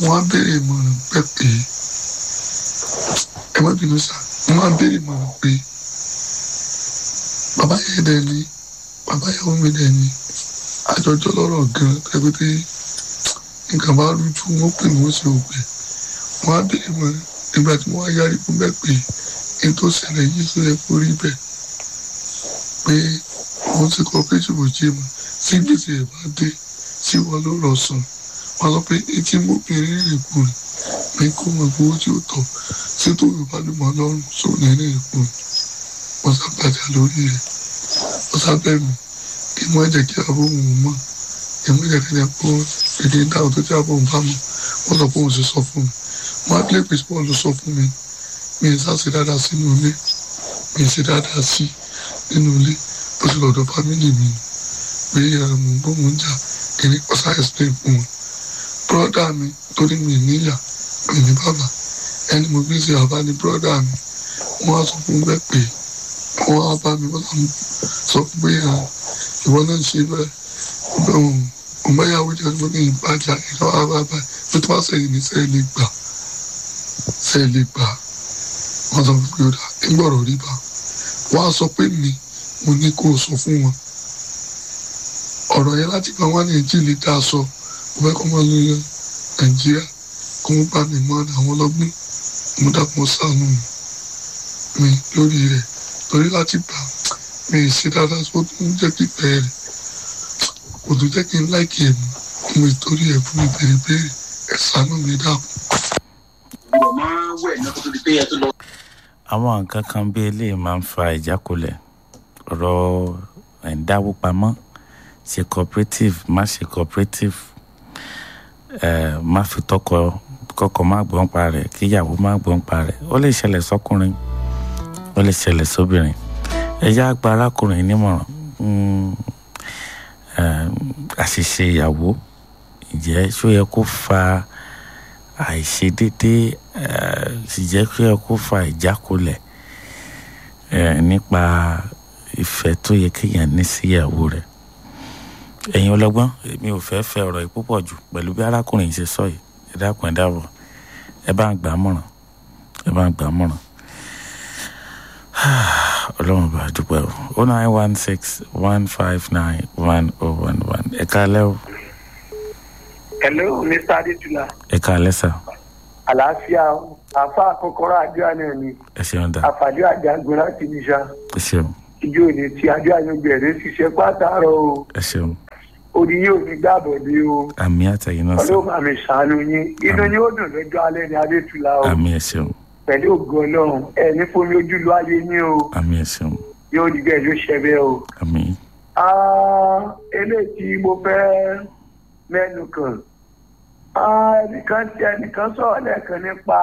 wọ́n á béèrè ìmọ̀ràn pẹ́ pé ẹ má bínú sá wọ́n á béèrè ìmọ̀ràn pé bàbá yẹn dẹ̀ ni bàbá ìyàwó mi dẹ̀ ni àjọjọ́ lọ́rọ̀ gan pẹ́pẹ́tẹ́ nǹkan bá rújú wọn pè wọ́n sí òpè wọ́n á béèrè ìmọ̀ràn nígbà tí wọ́n á yára ikú bẹ́ẹ̀ pé ní tó ṣẹlẹ̀ yìí tó yẹ kó rí bẹ́ẹ̀ pé wọ́n ti cooperative òjì mọ̀ sí gbèsè ẹ̀ bá dé sí wọn ló rọ̀ sàn wọ́n sọ pé etí mọ́bìnrin rìn kù rìn pé kó mọ̀ gbowó tí ó tọ̀ sí tó yorùbá ló mọ̀ lọ́rùn sóòlù rìn kù rìn wọ́n sábàjá lórí rẹ̀ wọ́n sábẹ́ mi kí wọ́n jẹ́ kí abó òun mọ̀ kí wọ́n jẹ́ kí ẹ kó èdè dáhùn tó tí abó òun bá mọ̀ wọ́n sọ pé òun sì sọ fún mi wọ́n á lé pèsè bọ́ọ̀lù sọ fún mi mi ì sá sí dáadáa sínú ilé mi ì sí dáadáa sí nínú ilé bó ti lọ́dọ̀ fámìlì mi pé mo ń bọ́ mo ń jà kìíní ọ̀sá explain fún wọn bọ́dà mi torí mi níyà mi ní bàbá ẹni mo bí ṣe àbá ní bọ́dà mi wọ́n á sọ fún bẹ́ẹ̀ pé wọ́n á bá mi wọ́n sọ fún pé ìwọ náà ṣe bẹ́ẹ̀ òun bá yàwó jẹ́ ọdún ní ìbàjá ìlú àbábá pé tí wọ́n sẹ́yìn ní sẹ́yìn lè gbà sẹ́yìn lè gbà wọ́n sọ pé ó dà nígbọ̀rọ̀ rí bá wọ́n á sọ pé mi mo ní kó o sọ fún wọn ọ̀rọ̀ yẹn láti gba wọn ní èjì lè dá a sọ mo fẹ́ kọ́ máa lo nàìjíríà kó mo bá mi mọ àwọn ọlọ́gbìn mo dàpọ̀ sànù mi lórí rẹ̀ torí láti gbà mi ì ṣe dáadáa tó tún jẹ́ kí ìfẹ́ rẹ̀ kò tún jẹ́ kí n láìkì ẹ̀ mọ́ mo ìtorí ẹ̀ fún mi bèrè bèrè ẹ̀ sànù mi dàpọ̀. àwọn nǹkan kan bí eléyìí máa ń fa ìjákulẹ̀ ọ̀rọ̀ ẹ̀ ń dáwó pamọ́ ṣe cooperative má ṣe cooperative ẹ má fi tọkọ kọkọ má gbọ́n pa rẹ̀ kíyàwó má gbọ́n pa rẹ̀ ó lè ṣẹlẹ̀ sọ́kùnrin ó lè ṣẹlẹ̀ sóbìnrin ẹ̀yà àgbà arákùnrin nímọ̀ràn àṣìṣe ìyàwó ìjẹ́ ṣó yẹ kó fa àìṣedédé ìjẹ́ ṣó yẹ kó fa ìjákulẹ̀ nípa ìfẹ́ tó yẹ kéèyàn ní sí ìyàwó rẹ̀ ẹ̀yin ọlọ́gbọ́n mi ò fẹ́ fẹ́ ọ̀rọ̀ yìí púpọ̀ jù pẹ̀lú bí arákùnrin yìí ṣe sọ yìí ẹ dákun ẹ dábọ̀ ẹ bá ń gbà á mọ̀ràn ẹ bá ń gbà á mọ̀ràn ọlọ́run bá a dúpẹ́ o o nine one six one five nine one oh one one ẹ káalẹ́ o. hello mr adetula. ẹ káalẹ́ sà. àlàáfíà àfa àkọ́kọ́rọ́ àdúrà náà ni ẹ ṣeun dà àfàdé àjàgbọ́n láti níṣà ẹ ṣeun ìjọ òní tí àdúrà yóò bẹ̀rẹ̀ ṣiṣẹ́ pátárọ̀ o ẹ ṣeun orí yóò ní gbàbọ̀ ní o àmì àtẹ̀yìn náà sà ọlọ́run àmì ṣàánú yín inú yín ó dùn lọ́jọ́ alẹ́ ní adétula o àmì ẹ ṣeun pẹ̀lú ògo ọlọ́run ẹ ní fomi ojú lu ayé yín o àmì ẹ ṣeun yóò di bẹ́ẹ̀ yóò ṣẹ bẹ́ẹ̀ o. àmì Ah, eléyìí tí mo fẹ́ mẹ́nu kàn Ah, ẹnìkan tí ẹnìkan sọ̀rọ̀ lẹ́ẹ̀kan nípa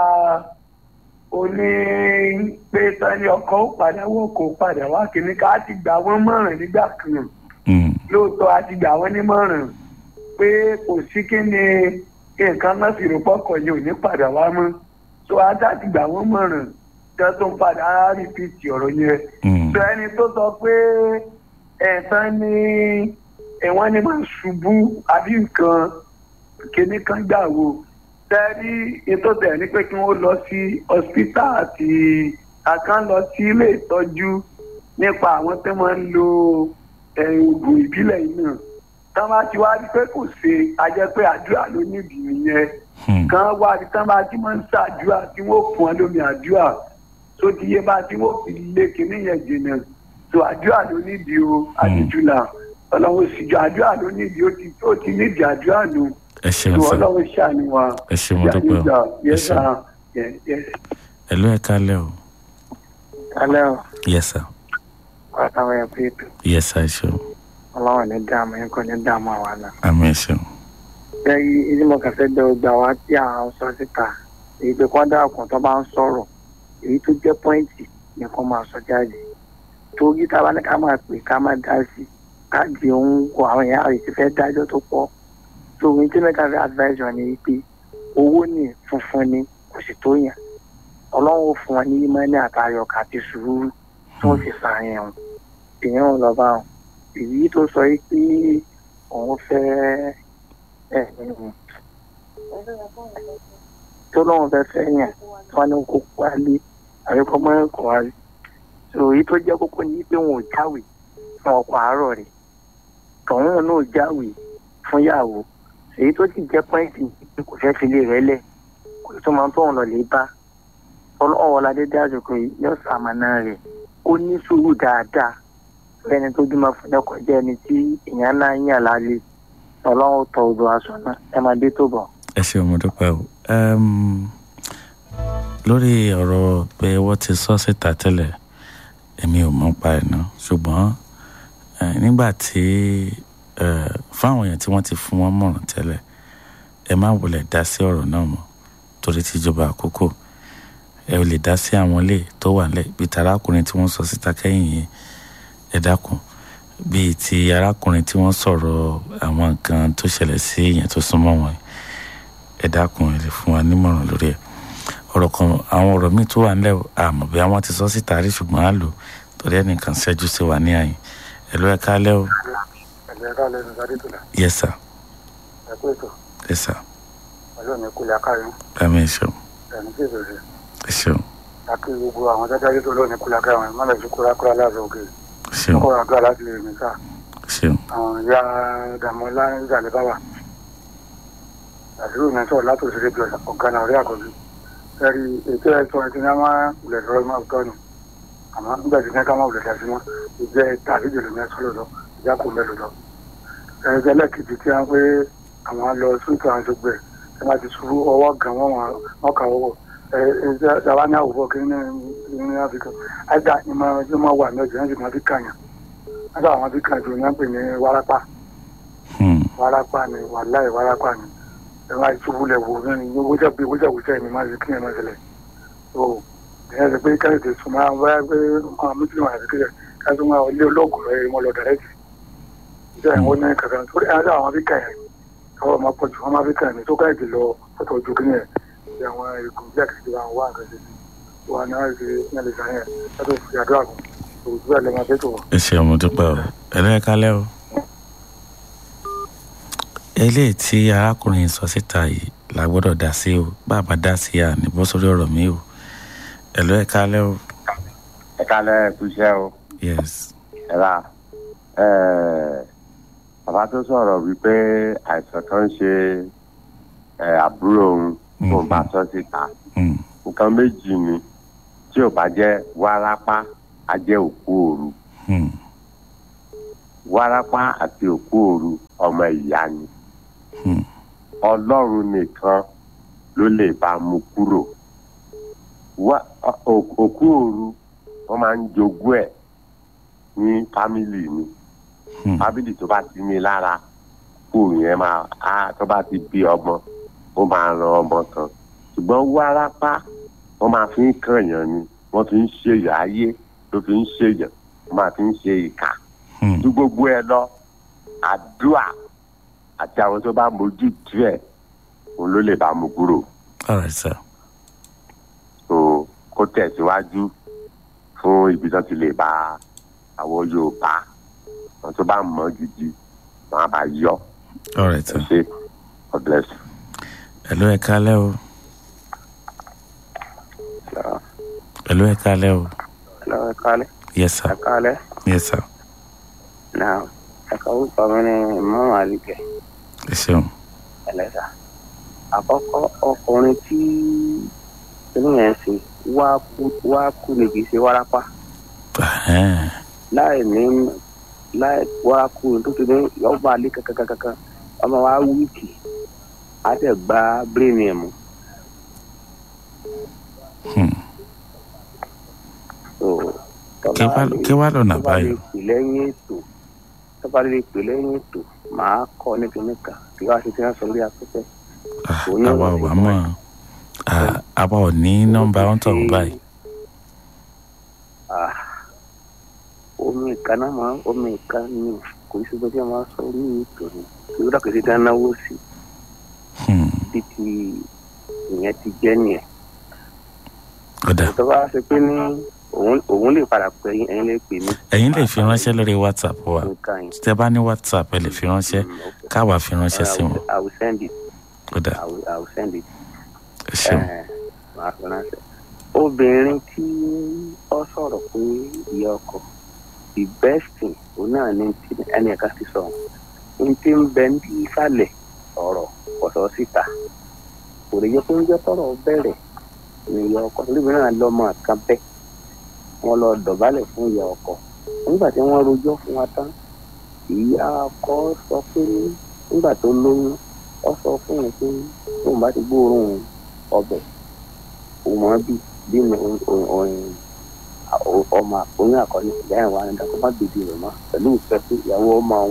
oní pé tani ọkọ ó padà wọ́n kò padà wá kìíní ká ti gbà wọ́n mọ̀ràn nígbà kan Mm, lóòótọ́ a ti gbà wọ́n nímọ̀ràn pé kò sí kí ni nǹkan náà fi rò pọ́kọ̀ yìí ò ní padà wá mọ́ so ajá ti gbà wọ́n mọ̀ràn tí wọ́n tó ń padà á rìpíìtì ọ̀rọ̀ yẹn mm, sọ ẹni tó sọ pé ẹ̀sán ní ẹ̀wọ̀n ni máa ṣubú àbí nǹkan kíní kan gbà wò tẹ́rí ètò tẹ̀ ní pé kí wọ́n lọ sí hospital àti àkàn lọ sí ilé ìtọ́jú nípa àwọn tó máa ń lo eh, oògùn ìbílẹ̀ yìí náà tán bá ti wá rí pé kò ṣe a jẹ́ pé àdúrà ló nídìí nìyẹn mm, kan wá rí tán bá ti máa ń ṣàdúrà tí wọ́n fún ọ lómi àdúrà tó ti yé bá tí wọ́n fi lé kinní yẹn jìnnà tó àdúrà ló nídìí o àdìjúlà ọlọ́run síjọ àdúrà ló nídìí ó ti ó ti nídìí àdúrà nù ẹ ṣeun tó sà ọlọ́run ṣàánú wa ẹ ṣeun mo dúpẹ́ o ẹ yẹsà ṣeun ẹ ló ẹ káalẹ́ o alẹ́ o yẹ sà pàtàkì ẹ̀ pé ètò yẹ sà ẹ ṣeun ọlọ́run ní dààmú yín kò ní dààmú àwa náà. àmì ẹ ṣeun lẹ́yìn ìdí mo kàn fẹ́ bẹ ọgbà wa tí à ń sọ síta èyí pé kọ́ dáàkùn tó bá ń sọ̀rọ̀ èyí tó jẹ́ pọ́ìntì ni kò máa sọ jáde torí tá a bá ní ká máa pè ká máa dá sí ká di ohun kó àwọn èèyàn àrè ti fẹ́ dájọ́ tó pọ̀ tó ohun tí mẹ́ta fẹ́ advice wọn ni pé owó ní funfun ni kò sì tó yàn ọlọ́run ó fún wọn ní ìmọ̀ni àtayọ̀ àti sùúrù tí wọ́n fi sàáyàn wọn èèyàn ò lọ bá wọn èyí tó sọ yìí pé òun fẹ́ ẹ̀ tó lóun fẹ́ fẹ́ yàn wọn ní kó wálé àríkọ́ mọ́ ẹ̀kọ́ wálé so èyí tó jẹ́ kókó ní pé wọn ò jáwèé fún ọkọ àárọ̀ rẹ̀ tọ̀hún náà jáwé fún yàwó èyí tó sì jẹ́ pọ́ìntì yìí kò fẹ́ filé rẹ̀ lẹ̀ kò tó máa ń tọ̀hún lọ lè bá ọlọ́wọ́ ládé dájúkọ yìí yóò sàmànà rẹ̀ ó ní sùúrù dáadáa fẹ́ni tó bímọ fún ẹ̀kọ́ jẹ́ ẹni tí èèyàn náà ń yàn lálẹ́ ọlọ́run tọ odò aṣọ náà ẹ máa dé tó bọ̀. ẹ ṣeun mo dúpẹ́ o Em, lórí ọ̀rọ̀ pé wọ́n ti sọ síta tẹ́lẹ̀ èmi ò mọ̀ pa ẹ̀ náà ṣùgbọ́n eh, nígbà tí eh, fáwọn èèyàn tí wọ́n ti fún wọn mọ̀ràn tẹ́lẹ̀ ẹ má wulẹ̀ dá sí ọ̀rọ̀ náà mọ́ torí tíjọba àkókò ẹ ò lè dá sí àwọn ilé tó wà nílẹ̀ bíi ti arákùnrin tí wọ́n sọ síta kẹ́yìn yìí ẹ dákun bíi ti arákùnrin tí wọ́n sọ̀rọ̀ àwọn nǹkan tó ṣẹlẹ̀ sí èèyàn tó súnmọ́ wọn yìí ẹ dákun ẹ lè fún wa nímọ̀ràn lórí ẹ̀ ọ̀rọ̀ kan àwọn ọ̀rọ̀ míì tó wà nílẹ̀ o, àmọ́ bí àwọn ti sọ síta rí ṣùgbọ́n á lò torí ẹnìkan ṣẹ́jú sí wa ní àyìn ẹ ló ẹ kálẹ́ o ẹ̀jẹ̀ ká lẹ́nu sáré tó la yes sir ẹ̀kú ètò yes sir pẹ̀lú ọ̀nà ìkúlẹ̀ akáyọ̀ ẹ̀mí ẹ ṣeun ẹ̀mí tí ìbẹ̀rẹ̀ ẹ ṣeun àti gbogbo àwọn jájáde tó lónìí kúlẹ̀ akáyọ̀ ẹ̀ mọ́lẹ̀ sí kúlẹ̀ akúlẹ̀ aláàbò òkè ẹ ṣeun kọ́ àdúrà láti lè rìn sáà ẹ ṣeun àwọn ìyá dàmọ́lá ìzàlẹ̀ báwà àdúrà mi sọ̀rọ̀ látòsí rédíò ọ̀gá náà rí àkọ́bí ẹ̀rí ètò ẹ̀sọ́ ẹ̀sìn náà máa wulẹ̀ lọ́rọ́ máa tọ́ nù àmọ́ nígbà tí ká máa wulẹ̀ dá sí mọ́ ìjẹ́ tàbí jùlọ ní ẹ̀sọ́ lọ́dọ̀ ìjà kò mẹ́lò lọ. ẹ̀rẹ́dẹ́ lẹ́kìtì tí wọ́n pé àwọn lọ sóòtù àwọn tó gbẹ̀ ẹ̀ máa ti ṣubú ọwọ́ gan wọ́n wọ́n kà wọ́wọ́ ẹ̀ dàwa ní àwòrán kí ní ní áfíríkà àìdá ìmọ̀ ẹjọ́ máa wà ní ọjọ́ yẹn sì máa fi kàyàn nígbà àwọn fi kàn jù ní wọ́n pè ní wárápá Hmm. wárápá ni wàláì wárápá ni ẹ máa ṣubú lẹ̀ wò ní ní wọ́jà bí wọ́jà wọ́jà ni máa ṣe kí ẹ máa ṣẹlẹ̀ o ìyẹn ṣe pé káyọ̀ tẹ̀ sùn máa wáyà pé àwọn mùsùlùmí àti kíkẹ́ ká tún máa lé olóògùn rẹ̀ mọ́ lọ dàrẹ́tì ìjọ ìwọ ní kankan torí ẹ̀rọ àwọn fi kàn yẹn káwọn ọmọ pọ̀ jù wọ́n máa fi kàn ní tó káyọ̀ tẹ̀ lọ fọ́tọ̀ ojú kí yẹn ìyá àwọn ègùn bí àkàtì àwọn wà nǹkan ṣe sí wọn náà ṣe ní ẹlẹ́sà yẹn látọ̀ fi àdúrà kù òwúrọ̀ ẹ̀ lẹ́mọ̀ tẹ́tù wọn. ẹ ṣeun mo dúpẹ́ o ẹ ló ẹ kálẹ́ o eléyìí tí arákùnrin sọ síta yìí la gbọ́dọ̀ dá sí o bàbá dá sí à ní bọ́ sórí ọ̀rọ̀ mi o ẹ ló ẹ kálẹ́ o ẹ kálẹ̀ kúṣẹ́ o yes ẹ rà bàbá tó sọ̀rọ̀ wípé àìsàn kan ń ṣe ẹ, àbúrò òun tó ń bá sọ síta Hmm. nǹkan méjì ni tí ò bá jẹ́ wárápá á jẹ́ òkú òru Hmm. wárápá àti òkú òru ọmọ ìyá ni Hmm. ọlọ́run nìkan ló lè bá mú kúrò Wá- ọ- ò- òkú òru wọ́n máa ń jogún ẹ̀ ní fámìlì ni Hmm. fámìlì tó bá ti ní lára kú yẹn máa á tó bá ti bí ọmọ ó máa ran ọmọ kan ṣùgbọ́n wárápá wọ́n máa fi ń kànyàn ni wọ́n fi ń ṣèyàn ayé ló fi ń ṣèyàn wọ́n máa fi ń ṣe ìkà Hmm. ju gbogbo ẹ lọ àdúrà àti àwọn tó bá mójú tú ẹ òun ló lè bá mú kúrò all right sir tó kó tẹ̀síwájú fún ibi tó ti lè bá àwọn yorùbá àwọn tó bá mọ̀ gidi wọn á bá yọ all right ẹ sir ṣe god bless you. ẹ ló ẹ kálẹ́ o ẹ ló ẹ kálẹ́ o lọ́wọ́ kálẹ̀ yes sir kálẹ̀ yes sir náà ẹ̀ka orúkọ mi ni ìmọ̀ àlìkẹ́ ẹ ṣeun ẹlẹ́sà àkọ́kọ́ ọkùnrin tí inú yẹn ṣe wá kú wá kú ni kì í ṣe wárápá Ẹhẹ́n. láì ní láì wá kú ni tó ti ní ọba alẹ́ kankankankan ọmọ wa wíìkì á tẹ̀ gba bírèmì ẹ̀ mú Hmm. so Kí wá- kí wá lọ́nà tó bá lè àbáyọ? pè lẹ́yìn ètò tó bá lè pè lẹ́yìn ètò màá kọ́ ní kìnnìkan kí wá sí ti rán sọ lórí afẹ́fẹ́. Ah, Òun náà àwa ò ló wá ti mọ̀ Ah, àwa ò ní nọ́mbà wọn tọ̀ báyìí Ah, omi ìkan náà máa omi ìkan ní kò sí bó ṣe máa sọ orí ètò ni kí ó dàgbé sí dánáwó sí Hmm. bí ti ìyẹn ti jẹ́ nìyẹn. ọ̀dà tó bá ṣe pé ní òun òun lè padà pé ẹ̀yin ẹ̀yin lè pè mí. ẹ̀yin lè fi ránṣẹ́ lórí whatsapp wa nǹkan yìí. tẹ́ bá ní whatsapp ẹ lè fi ránṣẹ́ Mm, okay. káwa fi ránṣẹ́ sí I wọn will- I will send it. ó dà I will, I will send it. ẹ ṣeun Eh, màá fi ránṣẹ́. obìnrin tí ó sọ̀rọ̀ pé ìyá ọkọ the best thing òun náà ní ti ẹnì kan ti sọ ní ti ń bẹ ní ìsàlẹ̀ ọ̀rọ̀ ọ̀sọ̀ síta kò lè yẹ pé ń jẹ́ tọ̀rọ̀ bẹ̀rẹ̀ ní ìyá ọkọ níbi náà lọ́mọ kan bẹ́ẹ̀ wọ́n lọ dọ̀bálẹ̀ fún ìyá ọkọ nígbà tí wọ́n rojọ́ fún wa tán ìyá ọkọ sọ pé nígbà tó lóyún ó sọ fún un pé tóun bá ti gbóòórùn ọbẹ̀ òun mọ̀ bí bí mi òun ọmọ oyún àkọ́ni ìyá ẹ̀ wà nígbà tó má bèbí rẹ̀ mọ́ pẹ̀lú ìfẹ́ pé ìyàwó ọmọ òun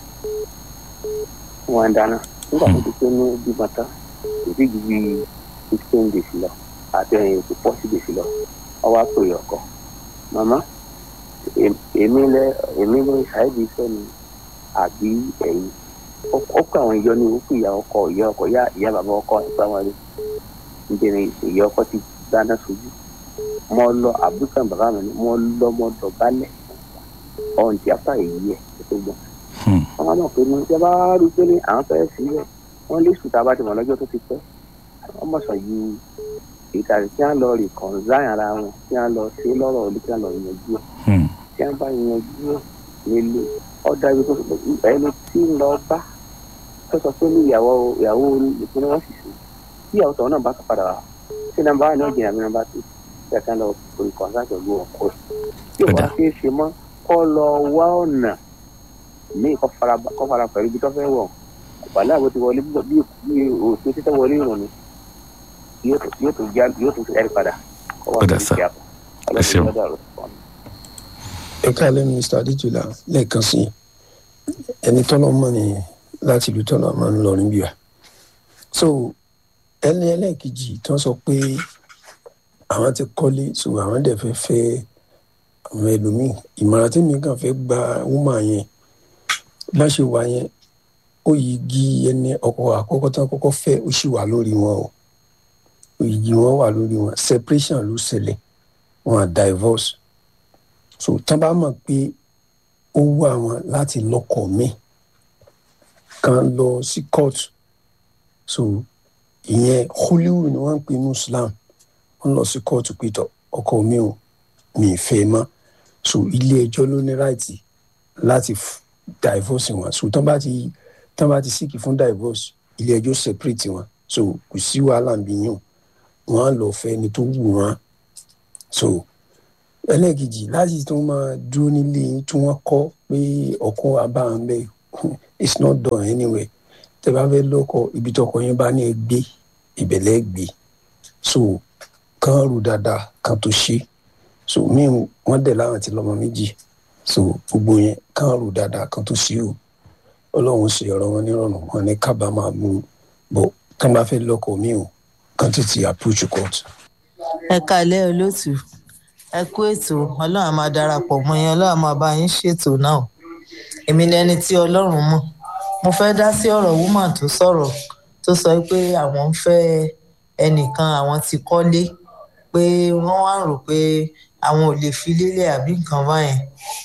wọn ń dáná nígbà tó ti pé ní bímọ tán kò sí ju bí fifteen days lọ àti ẹ̀yìn kò forty days lọ ọwọ́ àpò ìyọ̀kọ̀ màmá èmi lẹ èmi ló ṣàìdí iṣẹ́ mi àbí ẹ̀yìn ó kọ àwọn ìyọ ní òkú ìyá ọkọ ìyá ọkọ ìyá ìyá bàbá ọkọ nípa wọn rí nítorí ìyá ọkọ ti dáná sójú mo lọ àbúkàn bàbá mi ni mo lọ mo dọ̀bálẹ̀ ọ̀hún tí apá èyí ẹ̀ tó gbọ́n wọn mọ̀ pé ní ìjọba rí pé ní àwọn fẹ́ẹ́ sílẹ̀ wọ́n lè sùn tá a bá ti mọ̀ lọ́jọ́ tó ti pẹ́ wọ́n mọ̀ sọ yìí ìtàrí tí wọ́n lọ rí kọ̀ǹzáì ara wọn tí wọ́n lọ sí lọ́rọ̀ olú tí wọ́n lọ yanjú ẹ̀ tí wọ́n bá yanjú ẹ̀ nílé ọ̀dà ibi tó ẹni tí ń lọ bá tó sọ pé ní ìyàwó ìyàwó ìpínlẹ̀ wọn sì sùn tí ìyàwó tọ̀hún náà bá tó padà wá tí nàmbá wà ní ọ̀jẹ̀ àmì nàmbá tó tí ẹ̀ka lọ orí kọ̀ǹzáì pẹ̀lú ọkọ̀ ẹ̀ tí ò wá sí ṣe mọ́ kọ́ lọ wá ọ̀nà ní kọ́ fara pẹ̀lú ibi tó fẹ́ wọ̀ wàhálà bó ti wọlé bí òṣèlú títẹ́ wọlé ìrùn ni yóò tún já yóò tún ẹ̀rí padà. padà sá ẹ ṣeun. ẹ káàlẹ́ mr adéjọlá lẹ́ẹ̀kan sí ẹni tọ́lọ́ mọ̀ ní láti ìlú tọ́lọ́ máa ń lọ níbí wa so ẹni ẹlẹ́ẹ̀kejì tó sọ pé àwọn ti kọ́lé so àwọn dẹ̀ fẹ́ fẹ́ àwọn ẹlòmíì ìmọ̀ràn tí mi kàn fẹ́ gba wúmà yẹn bá ṣe wà yẹn ó yí gi ẹni ọkọ àkọ́kọ́ tán kọ́kọ́ fẹ́ ó sì wà lórí wọn o òyìnbí wọn wà lórí wọn separation ló ṣẹlẹ̀ wọn à divorce so tán bá mọ̀ pé ó wà wọn láti lọ́kọ mi kan lọ sí court so ìyẹn hollywood ni wọ́n ń pè ní islam wọ́n lọ sí court pé tọ ọkọ mi ò mi ì fẹ́ mọ́ so ilé ẹjọ́ ló ní right láti divorce wọn so tán bá ti tán bá ti síkì fún divorce ilé ẹjọ́ separate wọn so kò sí wàhálà ń bí yàn wọn á lọ fẹ́ ẹni tó wù wọn so ẹlẹ́ẹ̀kejì láti tó máa dúró nílé tí wọ́n kọ́ pé ọkọ abáhàn bẹ́ẹ̀ it's not done anyway tẹ́ bá fẹ́ lọ́kọ ibi tọkọ yẹn bá ní ẹ gbé ìbẹ̀lẹ̀ gbé so kán rò dáadáa kán tó ṣe so mí wọ́n dẹ̀ láwọn ti lọ́mọ méjì so gbogbo yẹn kán rò dáadáa kán tó ṣe o ọlọ́run ṣe ọ̀rọ̀ wọn nírọ̀rùn wọn ní kábàámà mú bọ̀ kán bá fẹ́ lọ́kọ mi o kán tètè approach court. ẹ kalẹ́ olóòtú ẹ kú ètò ọlọ́run á máa darapọ̀ mọ́ yẹn ọlọ́run á máa bá yín ṣètò náà èmi lẹni tí ọlọ́run mọ̀ mo fẹ́ dá sí ọ̀rọ̀ woman tó sọ̀rọ̀ tó sọ pé àwọn ń fẹ́ ẹnìkan àwọn ti kọ́lé pé wọ́n wá rò pé àwọn ò lè fi lélẹ̀ àbí nǹkan báyẹn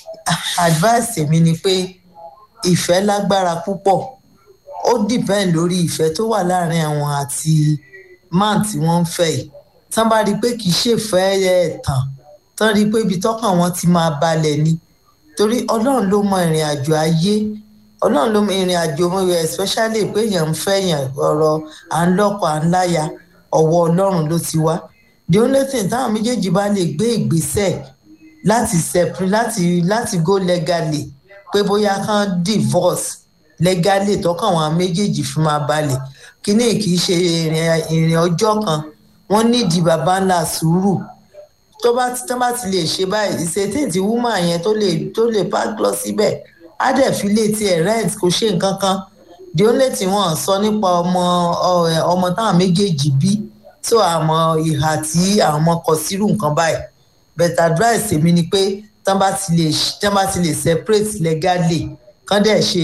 advice mi ni pé ìfẹ́ lágbára púpọ̀ ó depend lórí ìfẹ́ tó wà láàrin àwọn àti man tí wọ́n ń fẹ́ yìí tán bá rí i pé kì í ṣèfẹ́ ẹ̀ tán tán rí i pé ibi tọ́kàn wọn ti máa balẹ̀ ni torí ọlọ́run ló mọ ìrìn àjò ayé ọlọ́run ló mọ ìrìn àjò especially pé èèyàn ń fẹ́ yàn ọ̀rọ̀ à ń lọ́kọ à ń láya ọwọ́ ọlọ́run ló ti wá the only thing táwọn méjèèjì bá lè gbé ìgbésẹ̀ láti separate láti láti go legally pé bóyá kán divorce legally tọkàn wọn méjèèjì fi máa balẹ̀ kíní kì í ṣe ìrìn ọjọ́ kan wọ́n nídìí baba ńlá sùúrù tó bá tó bá ti lè ṣe báyìí ìṣètì tí woman yẹn tó lè tó lè park lọ síbẹ̀ á dẹ̀ fi lè tiẹ̀ rent kò ṣe nǹkan kan the only thing wọ́n sọ nípa ọmọ ọmọ táwọn méjèèjì bí tó àmọ́ ìhà tí àwọn ọmọ kọ sírù nǹkan báyìí but advice èmi ni pé tán bá ti lè tán bá ti lè separate legally kán dẹ̀ ṣe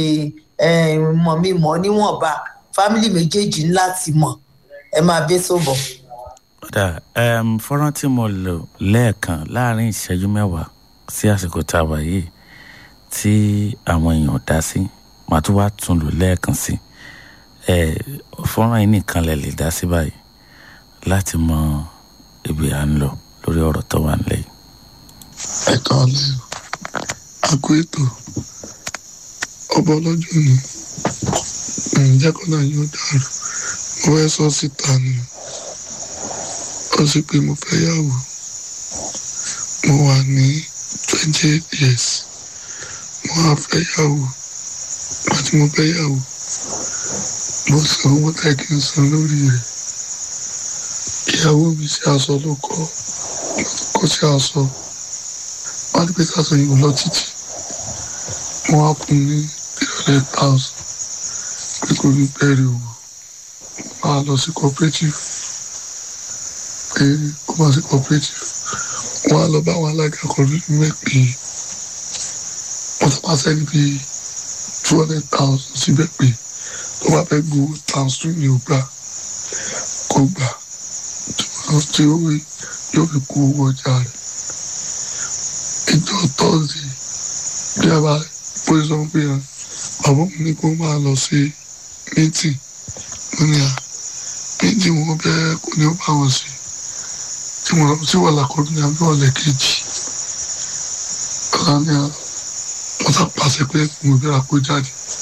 mọ̀ mi mọ̀ níwọ̀nba family méjèèjì ńlá ti mọ̀ ẹ máa bẹ́ sóbọ̀. kódà fọ́nrán tí mo lò lẹ́ẹ̀kan láàrin ìṣẹ́jú mẹ́wàá sí àsìkò tá a wà yìí tí àwọn èèyàn dá sí màá tún wá tún lò lẹ́ẹ̀kan sí ẹ fọ́nrán yìí nìkan lè lè dá sí báyìí láti mọ ibi à ń lọ lórí ọ̀rọ̀ tó wà nílẹ̀ yìí. ẹ káalẹ́ o àgọ́ ètò ọba ọlọ́jọ́ ni ǹjẹ́ kọ́nà yóò dàrú mo fẹ́ sọ síta ni ó sì pé mo fẹ́ yàwó mo wà ní twenty eight years mo wá fẹ́ yàwó àti mo fẹ́ yàwó mo san owó tẹ́ kí n san lórí rẹ̀ ìyàwó mi ṣe aṣọ ló kọ́ kó ṣe aṣọ wọ́n á ní pé káṣọ yìí lọ títì mo wá kún ní three hundred thousand pé kò ní bẹ̀rẹ̀ òwò máa lọ sí cooperative pé kó máa sí cooperative wọ́n á lọ bá àwọn alága cooperative mẹ́pẹ́ wọ́n ti pàṣẹ níbi two hundred thousand síbẹ̀ pé tó bá fẹ́ gbowó times two ni ó gbà kó gbà tí ó yóò fi kú owó ọjà rẹ̀ ìjọ tọ́sí bí a bá pé sọ pé bàbá mi ní kó máa lọ sí mítì mo ní à mítì wọn bẹ́ẹ̀ kò ní ó bá wọn sí tí mo lọ sí wàhálà kọ́ ní abẹ́ ọ̀lẹ́ kejì ọ̀la ní à wọ́n sá pàṣẹ pé mo bẹ́ẹ̀ kó jáde